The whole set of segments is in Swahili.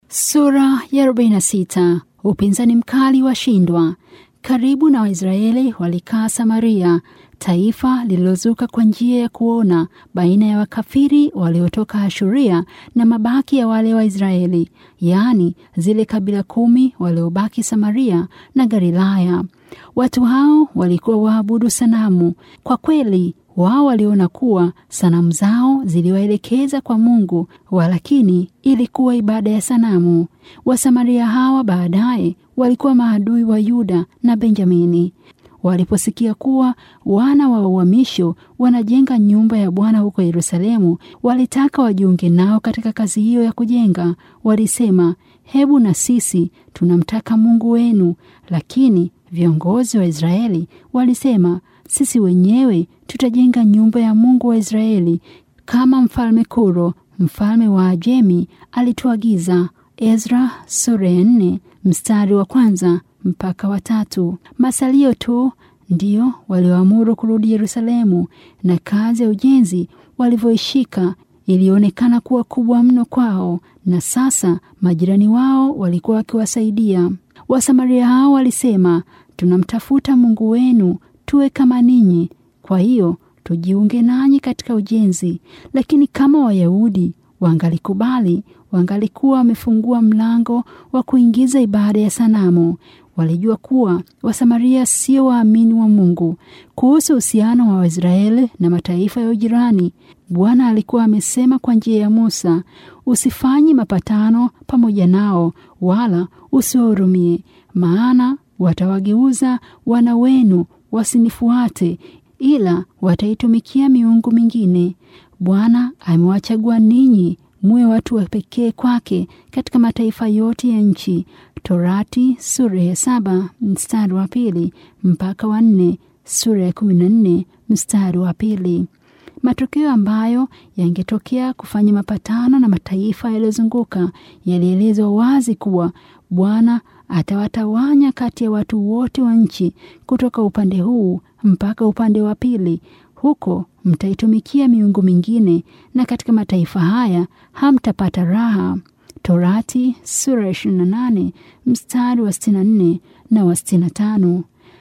Sura ya 46. Upinzani mkali washindwa. Karibu na Waisraeli walikaa Samaria, taifa lililozuka kwa njia ya kuona baina ya wakafiri waliotoka Ashuria na mabaki ya wale Waisraeli, yaani zile kabila kumi waliobaki Samaria na Galilaya. Watu hao walikuwa waabudu sanamu. Kwa kweli wao waliona kuwa sanamu zao ziliwaelekeza kwa Mungu, walakini ilikuwa ibada ya sanamu. Wasamaria hawa baadaye walikuwa maadui wa Yuda na Benjamini. Waliposikia kuwa wana wa uhamisho wanajenga nyumba ya Bwana huko Yerusalemu, walitaka wajiunge nao katika kazi hiyo ya kujenga. Walisema, hebu na sisi tunamtaka Mungu wenu. Lakini viongozi wa Israeli walisema, sisi wenyewe tutajenga nyumba ya Mungu wa Israeli kama mfalme Kuro mfalme wa Ajemi alituagiza. Ezra sura ya nne mstari wa kwanza mpaka wa tatu. Masalio tu ndio walioamuru kurudi Yerusalemu, na kazi ya ujenzi walivyoishika ilionekana kuwa kubwa mno kwao, na sasa majirani wao walikuwa wakiwasaidia. Wasamaria hao walisema, tunamtafuta Mungu wenu tuwe kama ninyi, kwa hiyo tujiunge nanyi katika ujenzi. Lakini kama Wayahudi wangalikubali, wangalikuwa wamefungua mlango wa kuingiza ibada ya sanamu. Walijua kuwa Wasamaria sio waamini wa Mungu. Kuhusu uhusiano wa Waisraeli na mataifa ya ujirani, Bwana alikuwa amesema kwa njia ya Musa, usifanye mapatano pamoja nao, wala usiwahurumie, maana watawageuza wana wenu wasinifuate, ila wataitumikia miungu mingine. Bwana amewachagua ninyi muwe watu wa pekee kwake katika mataifa yote ya nchi. Torati sura ya saba mstari wa pili mpaka wa nne, sura ya kumi na nne mstari wa pili. Matokeo ambayo yangetokea kufanya mapatano na mataifa yaliyozunguka yalielezwa wazi kuwa Bwana atawatawanya kati ya watu wote wa nchi kutoka upande huu mpaka upande wa pili. Huko mtaitumikia miungu mingine, na katika mataifa haya hamtapata raha. Torati sura ya 28 mstari wa 64 na wa 65.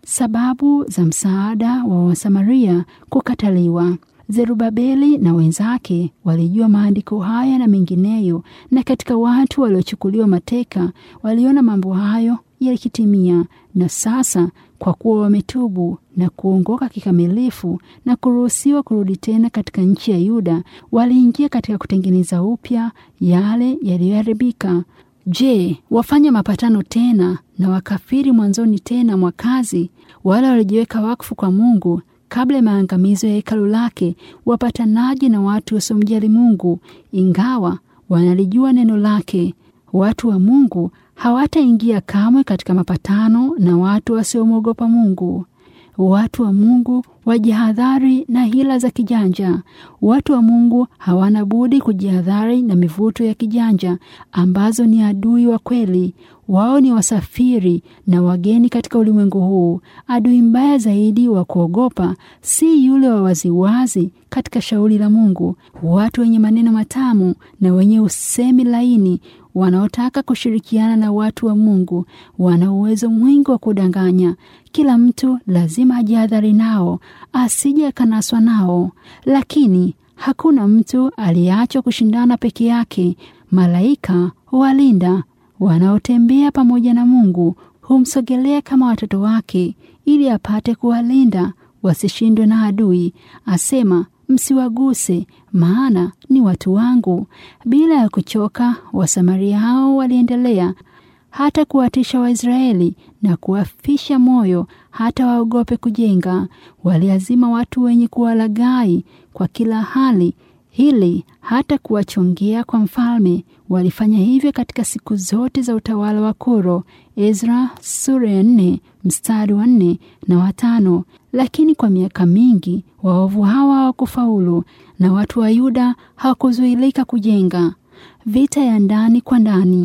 Sababu za msaada wa Wasamaria kukataliwa. Zerubabeli na wenzake walijua maandiko haya na mengineyo, na katika watu waliochukuliwa mateka waliona mambo hayo yakitimia. Na sasa kwa kuwa wametubu na kuongoka kikamilifu na kuruhusiwa kurudi tena katika nchi ya Yuda, waliingia katika kutengeneza upya yale yaliyoharibika. Je, wafanya mapatano tena na wakafiri mwanzoni tena mwa kazi, wale waliojiweka wakfu kwa Mungu kabla ya maangamizo ya hekalu lake, wapatanaji na watu wasiomjali Mungu, ingawa wanalijua neno lake. Watu wa Mungu hawataingia kamwe katika mapatano na watu wasiomwogopa Mungu. Watu wa Mungu wajihadhari na hila za kijanja. Watu wa Mungu hawana budi kujihadhari na mivuto ya kijanja ambazo ni adui wa kweli. Wao ni wasafiri na wageni katika ulimwengu huu. Adui mbaya zaidi wa kuogopa si yule wa waziwazi katika shauri la Mungu. Watu wenye maneno matamu na wenye usemi laini wanaotaka kushirikiana na watu wa Mungu wana uwezo mwingi wa kudanganya. Kila mtu lazima ajihadhari nao, asije akanaswa nao. Lakini hakuna mtu aliyeachwa kushindana peke yake. Malaika huwalinda wanaotembea pamoja na Mungu, humsogelea kama watoto wake, ili apate kuwalinda wasishindwe na adui. Asema, msiwaguse, maana ni watu wangu. Bila ya kuchoka, Wasamaria hao waliendelea hata kuwatisha Waisraeli na kuwafisha moyo hata waogope kujenga. Waliazima watu wenye kuwalaghai kwa kila hali hili hata kuwachongea kwa mfalme. Walifanya hivyo katika siku zote za utawala wa Kuro. Ezra sura ya nne mstari wa nne na watano. Lakini kwa miaka mingi waovu hawa hawakufaulu na watu wa Yuda hawakuzuilika kujenga. Vita ya ndani kwa ndani.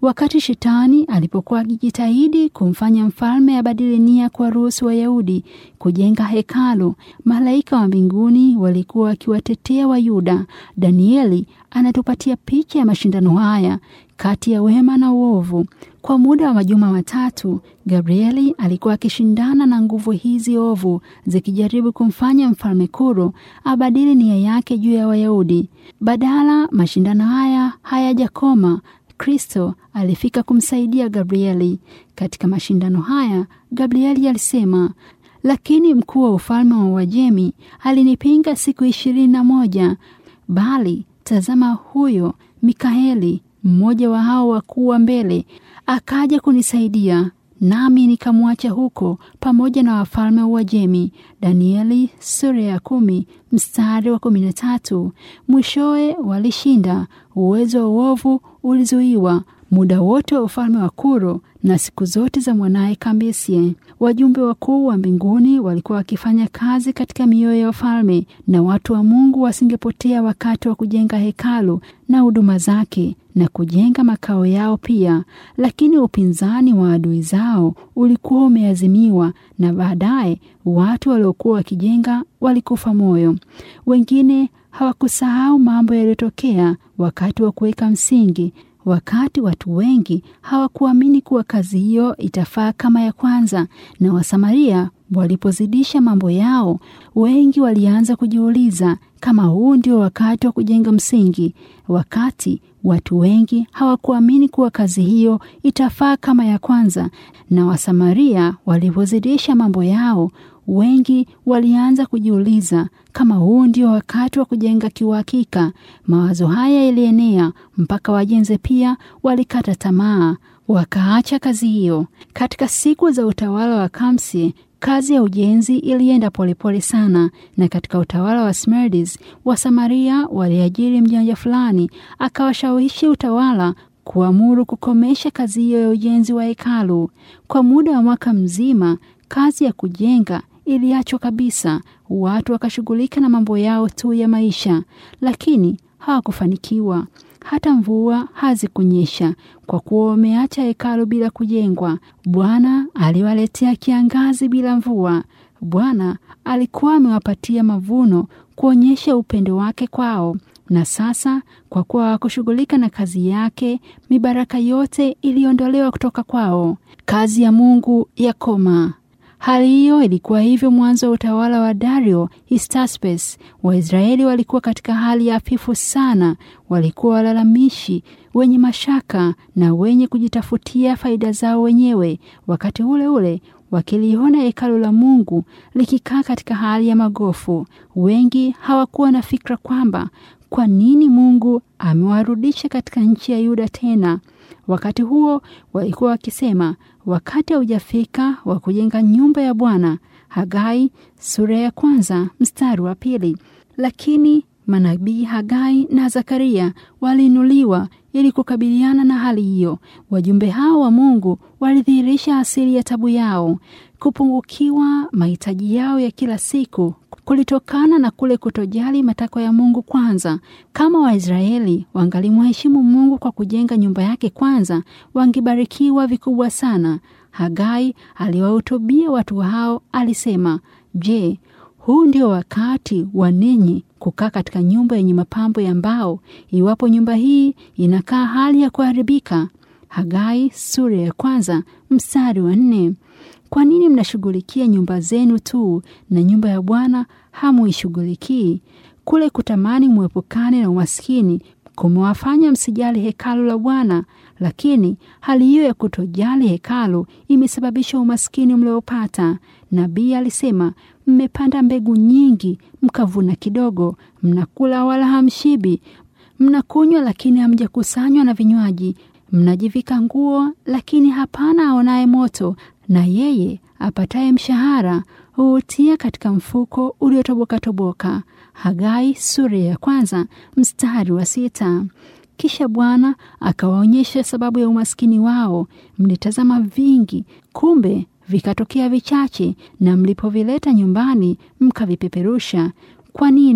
Wakati shetani alipokuwa akijitahidi kumfanya mfalme abadili nia kwa ruhusu Wayahudi kujenga hekalu, malaika wa mbinguni walikuwa wakiwatetea Wayuda. Danieli anatupatia picha ya mashindano haya kati ya wema na uovu. Kwa muda wa majuma matatu, Gabrieli alikuwa akishindana na nguvu hizi ovu zikijaribu kumfanya mfalme Kuro abadili nia yake juu ya Wayahudi. Badala mashindano haya hayajakoma, Kristo alifika kumsaidia Gabrieli. Katika mashindano haya, Gabrieli alisema, lakini mkuu wa ufalme wa Uajemi alinipinga siku ishirini na moja, bali tazama, huyo Mikaeli mmoja wa hao wakuu wa mbele akaja kunisaidia, nami nikamwacha huko pamoja na wafalme wa Uajemi. Danieli sura ya kumi mstari wa kumi na tatu. Mwishowe walishinda, uwezo wa uovu ulizuiwa muda wote wa ufalme wa Kuro na siku zote za mwanaye Kambisie. Wajumbe wakuu wa mbinguni walikuwa wakifanya kazi katika mioyo ya wafalme, na watu wa Mungu wasingepotea wakati wa kujenga hekalu na huduma zake na kujenga makao yao pia. Lakini upinzani wa adui zao ulikuwa umeazimiwa, na baadaye watu waliokuwa wakijenga walikufa moyo. Wengine hawakusahau mambo yaliyotokea wakati wa kuweka msingi wakati watu wengi hawakuamini kuwa kazi hiyo itafaa kama ya kwanza, na Wasamaria walipozidisha mambo yao, wengi walianza kujiuliza kama huu ndio wakati wa kujenga msingi. Wakati watu wengi hawakuamini kuwa kazi hiyo itafaa kama ya kwanza, na Wasamaria walipozidisha mambo yao, wengi walianza kujiuliza kama huu ndio wakati wa kujenga kiuhakika. Mawazo haya yalienea mpaka wajenzi pia walikata tamaa, wakaacha kazi hiyo. Katika siku za utawala wa Kamsi, kazi ya ujenzi ilienda polepole sana, na katika utawala wa Smerdis wa Samaria waliajiri mjanja fulani akawashawishi utawala kuamuru kukomesha kazi hiyo ya ujenzi wa hekalu. Kwa muda wa mwaka mzima, kazi ya kujenga iliachwa kabisa. Watu wakashughulika na mambo yao tu ya maisha, lakini hawakufanikiwa. Hata mvua hazikunyesha kwa kuwa wameacha hekalu bila kujengwa. Bwana aliwaletea kiangazi bila mvua. Bwana alikuwa amewapatia mavuno kuonyesha upendo wake kwao, na sasa kwa kuwa hawakushughulika na kazi yake, mibaraka yote iliondolewa kutoka kwao. Kazi ya Mungu yakoma. Hali hiyo ilikuwa hivyo mwanzo wa utawala wa Dario Hystaspes. Waisraeli walikuwa katika hali ya hafifu sana, walikuwa walalamishi, wenye mashaka na wenye kujitafutia faida zao wenyewe. Wakati ule ule wakiliona hekalu la Mungu likikaa katika hali ya magofu. Wengi hawakuwa na fikra kwamba kwa nini Mungu amewarudisha katika nchi ya Yuda tena. Wakati huo walikuwa wakisema wakati haujafika wa kujenga nyumba ya Bwana. Hagai sura ya kwanza mstari wa pili. Lakini manabii Hagai na Zakaria waliinuliwa ili kukabiliana na hali hiyo. Wajumbe hao wa Mungu walidhihirisha asili ya tabu yao. Kupungukiwa mahitaji yao ya kila siku kulitokana na kule kutojali matakwa ya Mungu kwanza. Kama Waisraeli wangalimheshimu Mungu kwa kujenga nyumba yake kwanza, wangebarikiwa vikubwa sana. Hagai aliwahutubia watu hao, alisema, Je, huu ndio wakati wa ninyi kukaa katika nyumba yenye mapambo ya mbao, iwapo nyumba hii inakaa hali ya kuharibika? Hagai sura ya kwanza mstari wa nne. Kwa nini mnashughulikia nyumba zenu tu na nyumba ya Bwana hamuishughulikii? Kule kutamani mwepukane na umaskini kumewafanya msijali hekalu la Bwana, lakini hali hiyo ya kutojali hekalu imesababisha umaskini mliopata. Nabii alisema, mmepanda mbegu nyingi mkavuna kidogo, mnakula wala hamshibi, mnakunywa lakini hamjakusanywa na vinywaji, mnajivika nguo lakini hapana aonaye moto, na yeye apataye mshahara huutia katika mfuko uliotoboka-toboka. Hagai sura ya kwanza mstari wa sita. Kisha Bwana akawaonyesha sababu ya umaskini wao. Mlitazama vingi, kumbe vikatokea vichache, na mlipovileta nyumbani mkavipeperusha. Kwa nini?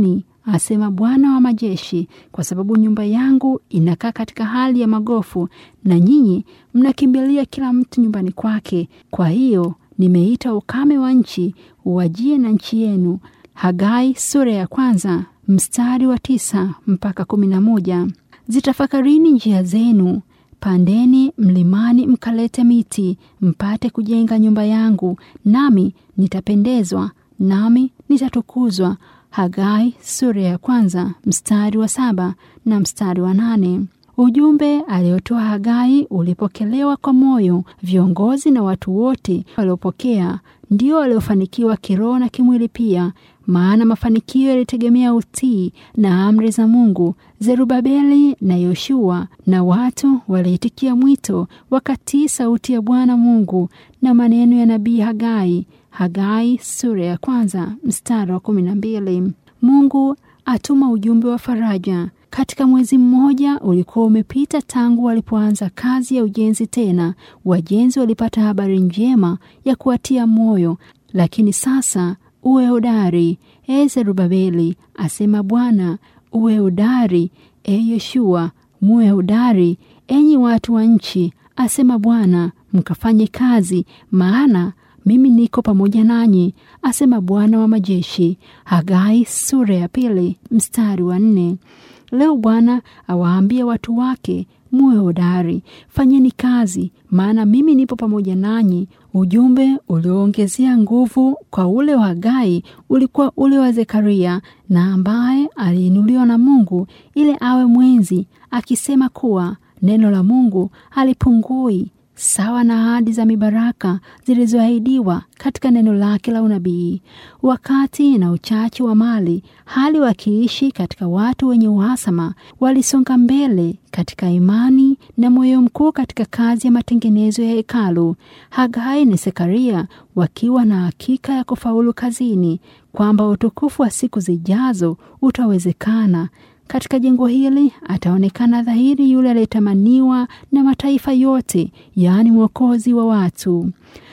asema Bwana wa majeshi, kwa sababu nyumba yangu inakaa katika hali ya magofu, na nyinyi mnakimbilia kila mtu nyumbani kwake. Kwa hiyo nimeita ukame wa nchi uwajie na nchi yenu. Hagai sura ya kwanza mstari wa tisa mpaka kumi na moja. Zitafakarini njia zenu, pandeni mlimani, mkalete miti, mpate kujenga nyumba yangu, nami nitapendezwa, nami nitatukuzwa. Hagai sura ya kwanza mstari wa saba na mstari wa nane. Ujumbe aliotoa Hagai ulipokelewa kwa moyo. Viongozi na watu wote waliopokea ndio waliofanikiwa kiroho na kimwili pia, maana mafanikio yalitegemea utii na amri za Mungu. Zerubabeli na Yoshua na watu waliitikia mwito, wakatii sauti ya Bwana Mungu na maneno ya nabii Hagai. Hagai sura ya kwanza mstari wa kumi na mbili. Mungu atuma ujumbe wa faraja. Katika mwezi mmoja ulikuwa umepita tangu walipoanza kazi ya ujenzi tena, wajenzi walipata habari njema ya kuwatia moyo. Lakini sasa uwe hodari, e Zerubabeli, asema Bwana, uwe hodari, e Yoshua, muwe hodari, enyi watu wa nchi, asema Bwana, mkafanye kazi, maana mimi niko pamoja nanyi, asema Bwana wa majeshi. Hagai sura ya pili mstari wa nne. Leo Bwana awaambia watu wake, muwe hodari, fanyeni kazi, maana mimi nipo pamoja nanyi. Ujumbe ulioongezea nguvu kwa ule wa Hagai ulikuwa ule wa Zekaria, na ambaye aliinuliwa na Mungu ili awe mwenzi, akisema kuwa neno la Mungu halipungui sawa na ahadi za mibaraka zilizoahidiwa katika neno lake la unabii. Wakati na uchache wa mali, hali wakiishi katika watu wenye uhasama, walisonga mbele katika imani na moyo mkuu katika kazi ya matengenezo ya hekalu. Hagai na Zekaria wakiwa na hakika ya kufaulu kazini, kwamba utukufu wa siku zijazo utawezekana. Katika jengo hili ataonekana dhahiri yule aliyetamaniwa na mataifa yote, yaani mwokozi wa watu.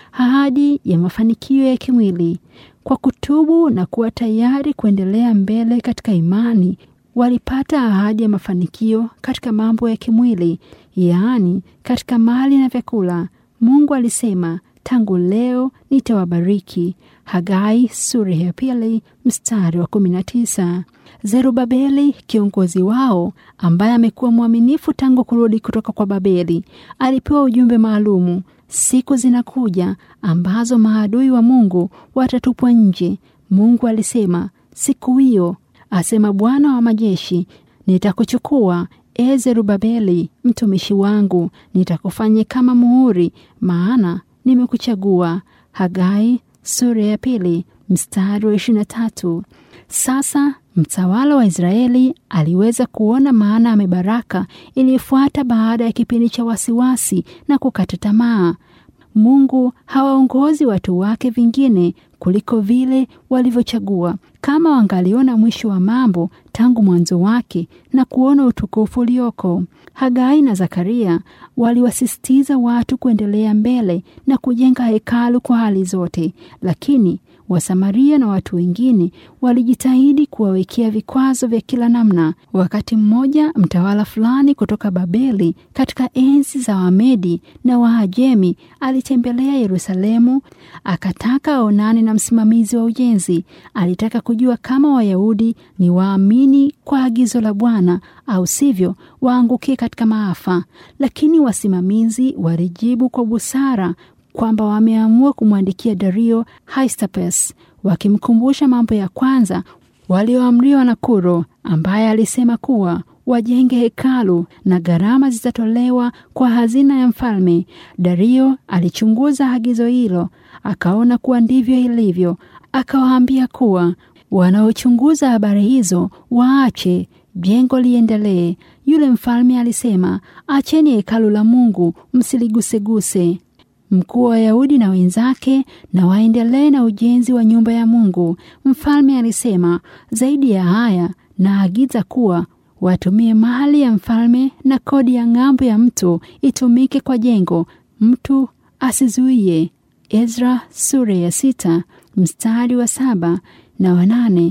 Ahadi ya mafanikio ya kimwili. Kwa kutubu na kuwa tayari kuendelea mbele katika imani, walipata ahadi ya mafanikio katika mambo ya kimwili, yaani katika mali na vyakula. Mungu alisema, tangu leo nitawabariki. Hagai sura ya pili mstari wa kumi na tisa. Zerubabeli kiongozi wao ambaye amekuwa mwaminifu tangu kurudi kutoka kwa Babeli alipewa ujumbe maalumu. Siku zinakuja ambazo maadui wa Mungu watatupwa nje. Mungu alisema, siku hiyo, asema Bwana wa majeshi, nitakuchukua e Zerubabeli mtumishi wangu, nitakufanya kama muhuri, maana nimekuchagua. Hagai sura ya pili mstari wa ishirini na tatu. Sasa mtawala wa Israeli aliweza kuona maana ya mibaraka iliyofuata baada ya kipindi cha wasiwasi na kukata tamaa. Mungu hawaongozi watu wake vingine kuliko vile walivyochagua. Kama wangaliona mwisho wa mambo tangu mwanzo wake na kuona utukufu ulioko. Hagai na Zakaria waliwasisitiza watu kuendelea mbele na kujenga hekalu kwa hali zote, lakini Wasamaria na watu wengine walijitahidi kuwawekea vikwazo vya kila namna. Wakati mmoja, mtawala fulani kutoka Babeli katika enzi za Wamedi na Waajemi alitembelea Yerusalemu, akataka aonane na msimamizi wa ujenzi. Alitaka kujua kama Wayahudi ni waamini kwa agizo la Bwana au sivyo waangukie katika maafa. Lakini wasimamizi walijibu kwa busara kwamba wameamua kumwandikia Dario Hystaspes wakimkumbusha mambo ya kwanza walioamriwa na Kuro, ambaye alisema kuwa wajenge hekalu na gharama zitatolewa kwa hazina ya mfalme. Dario alichunguza agizo hilo, akaona kuwa ndivyo ilivyo. Akawaambia kuwa wanaochunguza habari hizo waache jengo liendelee. Yule mfalme alisema, acheni hekalu la Mungu, msiliguseguse. Mkuu wa Wayahudi na wenzake na waendelee na ujenzi wa nyumba ya Mungu. Mfalme alisema, zaidi ya haya, naagiza kuwa watumie mali ya mfalme na kodi ya ng'ambo ya mto itumike kwa jengo, mtu asizuie. Ezra sura ya sita mstari wa saba na wanane.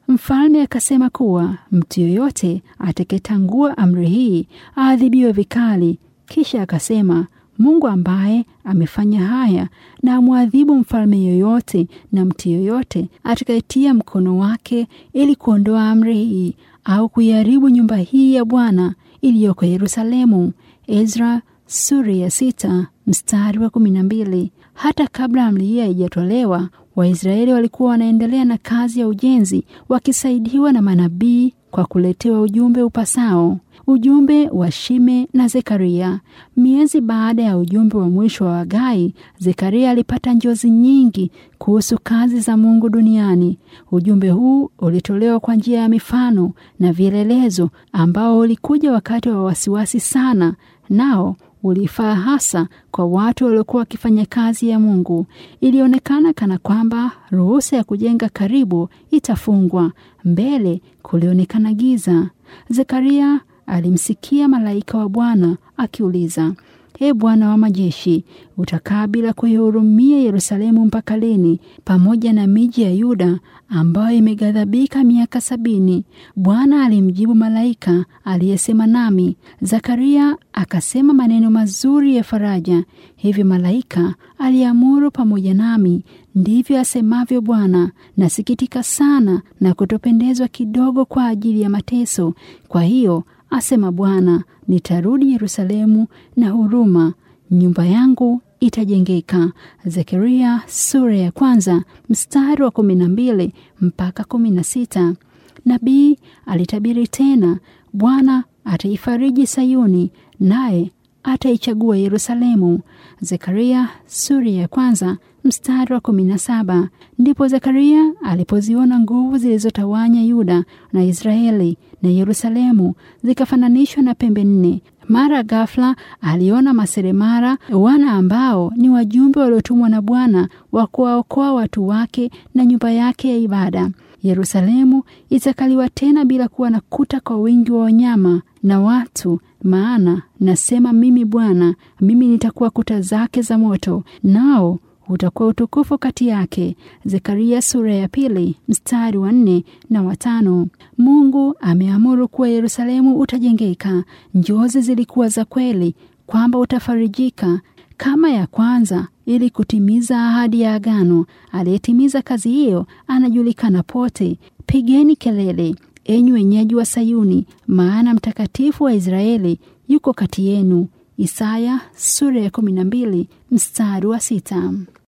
Mfalme akasema kuwa mtu yoyote atakayetangua amri hii aadhibiwe vikali. Kisha akasema Mungu ambaye amefanya haya na amwadhibu mfalme yoyote na mtu yoyote atakayetia mkono wake ili kuondoa amri hii au kuiharibu nyumba hii ya Bwana iliyoko Yerusalemu. Ezra sura ya sita mstari wa kumi na mbili. Hata kabla amri hii haijatolewa, Waisraeli walikuwa wanaendelea na kazi ya ujenzi wakisaidiwa na manabii kwa kuletewa ujumbe upasao, ujumbe wa Shime na Zekaria. Miezi baada ya ujumbe wa mwisho wa Hagai, Zekaria alipata njozi nyingi kuhusu kazi za Mungu duniani. Ujumbe huu ulitolewa kwa njia ya mifano na vielelezo, ambao ulikuja wakati wa wasiwasi sana, nao ulifaa hasa kwa watu waliokuwa wakifanya kazi ya Mungu. Ilionekana kana kwamba ruhusa ya kujenga karibu itafungwa. Mbele kulionekana giza. Zekaria alimsikia malaika wa Bwana akiuliza, E Bwana wa majeshi, utakaa bila kuihurumia Yerusalemu mpaka lini, pamoja na miji ya Yuda ambayo imeghadhabika miaka sabini? Bwana alimjibu malaika aliyesema nami. Zakaria akasema maneno mazuri ya faraja. Hivi malaika aliamuru pamoja nami, ndivyo asemavyo Bwana, nasikitika sana na kutopendezwa kidogo kwa ajili ya mateso. Kwa hiyo asema Bwana, nitarudi Yerusalemu na huruma, nyumba yangu itajengeka. Zekaria sura ya kwanza mstari wa kumi na mbili mpaka kumi na sita. Nabii alitabiri tena, Bwana ataifariji Sayuni, naye ataichagua Yerusalemu. Zekaria sura ya kwanza mstari wa kumi na saba. Ndipo Zekaria alipoziona nguvu zilizotawanya Yuda na Israeli na Yerusalemu zikafananishwa na pembe nne. Mara ghafla aliona maseremara, wana ambao ni wajumbe waliotumwa na Bwana wa kuwaokoa watu wake na nyumba yake ya ibada. Yerusalemu itakaliwa tena bila kuwa na kuta kwa wingi wa wanyama na watu, maana nasema mimi Bwana, mimi nitakuwa kuta zake za moto, nao utakuwa utukufu kati yake. Zekaria sura ya pili mstari wa nne na watano. Mungu ameamuru kuwa Yerusalemu utajengeka. Njozi zilikuwa za kweli kwamba utafarijika kama ya kwanza, ili kutimiza ahadi ya agano. Aliyetimiza kazi hiyo anajulikana pote. Pigeni kelele, enyi wenyeji wa Sayuni, maana mtakatifu wa Israeli yuko kati yenu. Isaya sura ya kumi na mbili mstari wa sita.